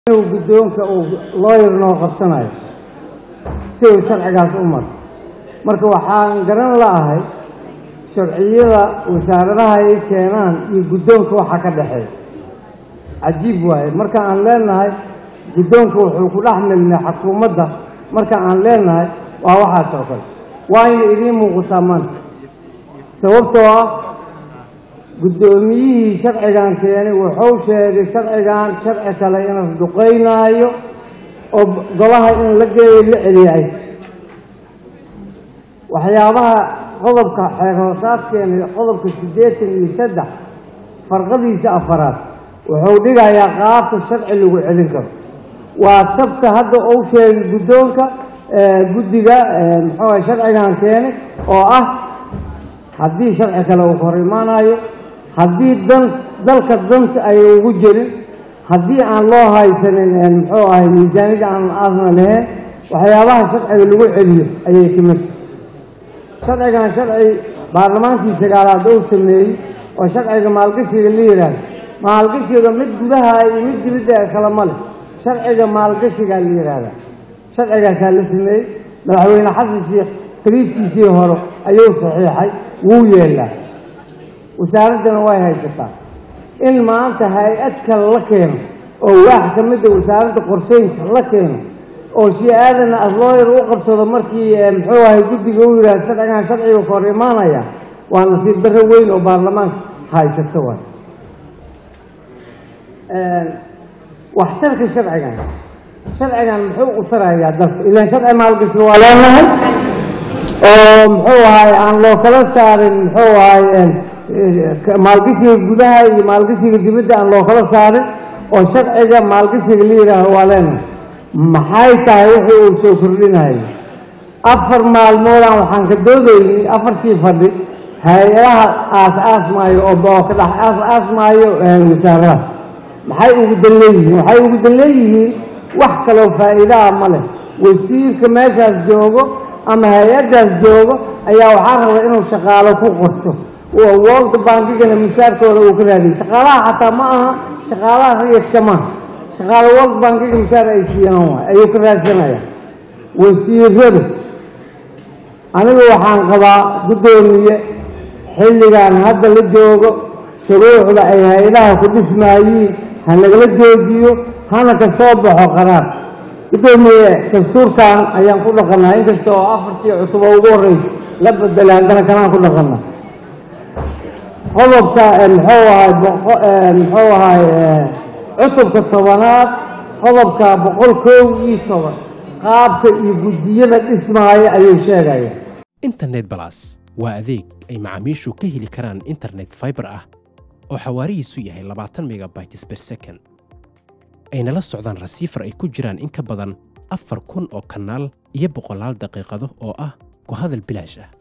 inuu guddoonka uu looyar noo qabsanayo si uu sharcigaas u maro marka waxaan garan la'ahay sharciyada wasaaradaha ay keenaan iyo guddoonka waxa ka dhexeeya cajiib waaye marka aan leenahay guddoonka wuxuu ku dhex milnay xukuumadda marka aan leenahay waa waxaas oo kale waayna idiin muuqataa maanta sababtoo ah guddoomiyihii sharcigan keenay wuxuu sheegay sharcigan sharci kale inuu duqaynaayo oo golaha in la geeyo la celiyay waxyaabaha qodobka xeer hoosaadkeena qodobka siddeetan iyo saddex farqadiisa afaraad wuxuu dhigayaa qaabka sharci lagu celin karo waa tabka hadda uu sheegay guddoonka guddiga muxuu ah sharcigan keenay oo ah haddii sharci kale uu hor imaanayo haddii dan dalka danta ay ugu jirin haddii aan loo haysanin muxuu ahay miisaanida aan aadna lahayn waxyaabaha sharciga lagu celiyo ayay ka mid sharcigan sharci baarlamaankii sagaalaad uu sameeyey oo sharciga maalgashiga la yidhaahdo maalgashiga mid gudaha iyo mid dibadda kale ma leh sharciga maalgashigaa la yidhaahdaa sharcigaasaa la sameeyey madaxweyne xasan sheekh tariifkiisii hore ayuu saxiixay wuu yeelaa wasaaraddana way haysataa in maanta hay-ad kale la keeno oo waax ka mida wasaaradda qorsheynka la keeno oo shii aadana aslooyar u qabsado markii muxuu ahay guddiga u yidhahdo sharcigan sharciga ka hor imaanaya waa nasiib darro weyn oo baarlamaanka haysato waay waxtarka sharcigan sharcigan muxuu u tarayaa dalka ilaan sharci maalgashi waa leenahay oo muxuu ahay aan loo kala saarin muxuu ahay maalgashiga gudaha iyo maalgashiga dibadda aan loo kala saarin oo sharciga maalgashiga la yidhaaho waa leenahay maxay tahay wuxuu uu soo kordhinayo afar maalmoodaan waxaan ka doodaynay afartii fadhi hay-adaha aas-aasmaayo oo ka dhex aas-aasmaayo wasaaradaha maxay ugu dan leeyihiin waxay ugu dan leeyihiin wax kaloo faa'iidaa ma leh wasiirka meeshaas joogo ama hay-addaas joogo ayaa waxaa raba inuu shaqaalo ku qorto world bankigana mushaarkooda uu ka raadiyo shaqaalaha xataa ma aha shaqaalaha rayidka maaha shaqaalo world bankiga mushaar ay siiyaan waay ayuu ka raadsanaya wasiiradu anigu waxaan qabaa guddoomiye xilligan hadda la joogo shuruucda ay hay-adaha ku dhismaayiin ha nagala joojiyo hana ka soo baxo qaraar guddoomiye dastuurkan ayaan ku dhaqannaa inkasta oo afartii cutubo ugu horreysa la bedelay haddana kanaan ku dhaqannaa qodobka muxuu ahay muxuu ahay cutubka tobanaad qodobka boqol kow iyo toban qaabka iyo guddiyada dhismaaya ayuu sheegaya internet balas waa adeeg ay macaamiishu ka heli karaan internet fiber ah oo xawaarihiisu yahay labaatan megabytes ber second ayna la socdaan rasiifar ay ku jiraan in ka badan afar kun oo kanaal iyo boqolaal daqiiqado oo ah ku hadal bilaash ah